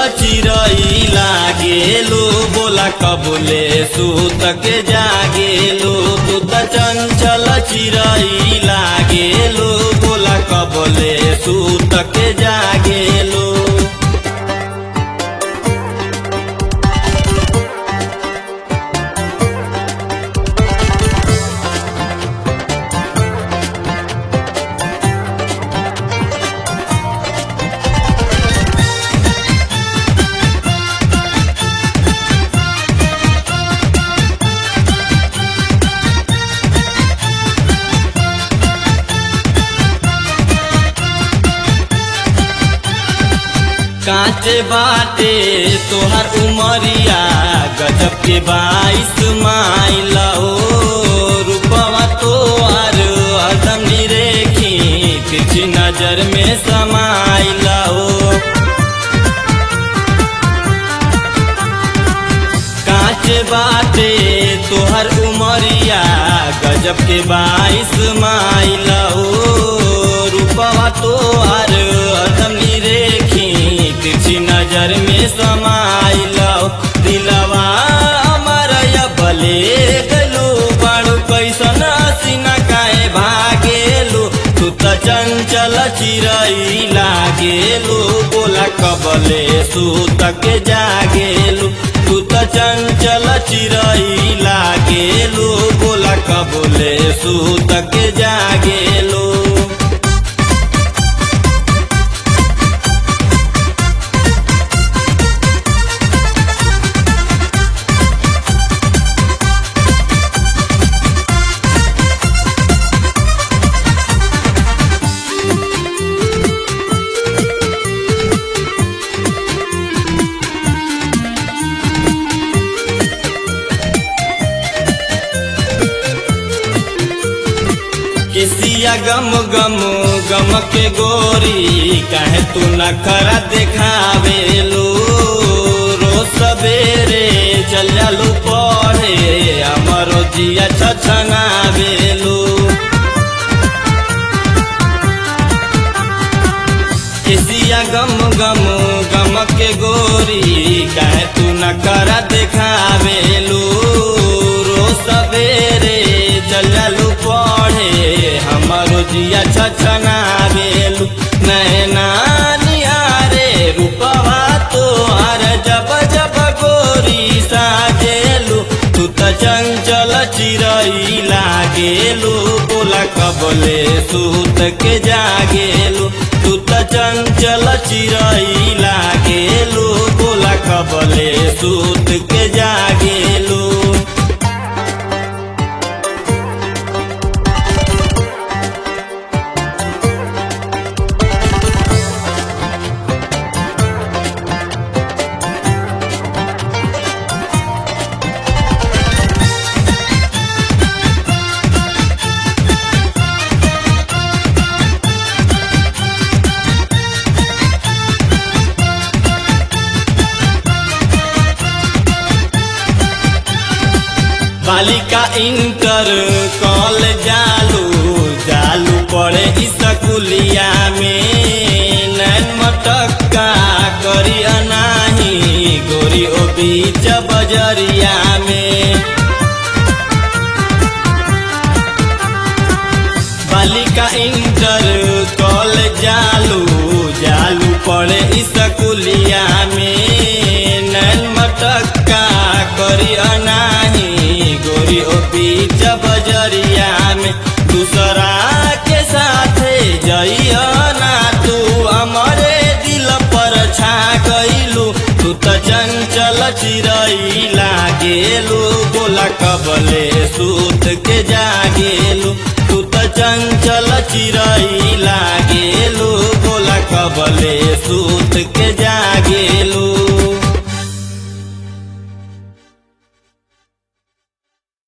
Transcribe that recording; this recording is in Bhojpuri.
चिरई लागेलू बोला कबुले सूत के जागेलू तू त चंचल चिरई लागेलू बोला कबुले सूत के जागेलू कांचे बाटे तोहर उमरिया गजब के बाईस माइल ओ रूपवा तोहर हरदम निरेखी तिरछी नजर में समाइल ओ कांचे बाटे तोहर उमरिया गजब के बाईस माइल ओ रूपवा तोहर हरदम निरेखी तिरछी नजर में समाइल दिलवा अमर बले गलू बाड़ू कैसन सीना काहे भागेलू तू त चंचल चिरई लागेलू बोला कबले सूत के जागेलू तू त चंचल चिरई लागेलू बोला कबले सूत के जागेलू किसिया गम गम गम के गोरी कहे तू न खरा देखावे लो रो सवेरे चल जालू पढ़े हमरो जिया छछनावे लो किसिया गम गम गम के गोरी कहे तू न खरा देखावे लो रो सवेरे चल जालू पढ़े हमारो जिया छछना बेलू नैना निहारे रूपवा तोहार जब जब गोरी साजेलू तू त चंचल चिरई लागेलू बोला कबले सूत के जागेलू तू त चंचल चिरई लागेलू बोला कबले सूत के जागेलू बालिका इंटर कॉल जालू जालू पड़े स्कूलिया में नैन मटक्का करी अनाही गोरी ओ बीच बजरिया में बालिका इंटर कॉल जालू जालू पड़े स्कूलिया में नैन मटक्का करी अनाही गोरी ओ बीच बजरिया में दूसरा के साथे जइया ना तू हमारे दिल पर छा गइलू तू त चंचल चिरई लागेलू बोला कबले सूत के जागेलू तू त चंचल चिरई लागेलू बोला कबले सूत के जागेलू